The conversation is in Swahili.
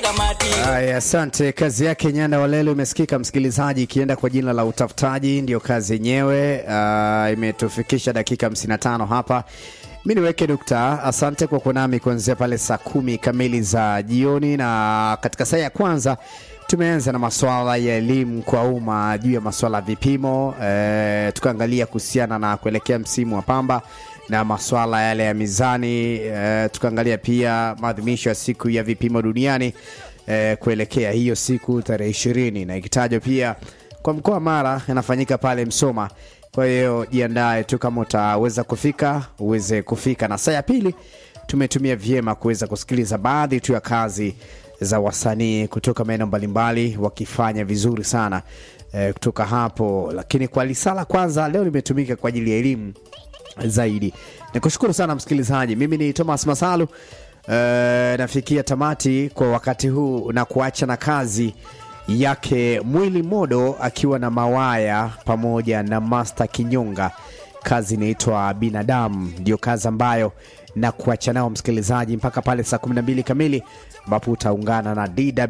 tamati. Aya, asante. Kazi yake Nyanda Walele umesikika msikilizaji, ikienda kwa jina la utafutaji, ndio kazi yenyewe. Uh, imetufikisha dakika 55 hapa. Mi niweke nukta. Asante kwa kuwa nami kuanzia pale saa kumi kamili za jioni, na katika saa ya kwanza tumeanza na masuala ya elimu kwa umma juu ya masuala ya vipimo eh, tukaangalia kuhusiana na kuelekea msimu wa pamba na masuala yale ya mizani eh, tukaangalia pia maadhimisho ya siku ya vipimo duniani eh, kuelekea hiyo siku tarehe ishirini na ikitajwa pia kwa mkoa wa Mara yanafanyika pale Msoma. Kwa hiyo jiandae tu, kama utaweza kufika uweze kufika. Na saa ya pili tumetumia vyema kuweza kusikiliza baadhi tu ya kazi za wasanii kutoka maeneo mbalimbali wakifanya vizuri sana eh, kutoka hapo. Lakini kwa lisala kwanza leo limetumika kwa ajili ya elimu zaidi. Nikushukuru sana msikilizaji, mimi ni Thomas Masalu. Uh, nafikia tamati kwa wakati huu na kuacha na kazi yake Mwili Modo akiwa na Mawaya pamoja na Master Kinyonga. Kazi inaitwa Binadamu, ndio kazi ambayo na kuacha nao msikilizaji mpaka pale saa 12 kamili ambapo utaungana na DW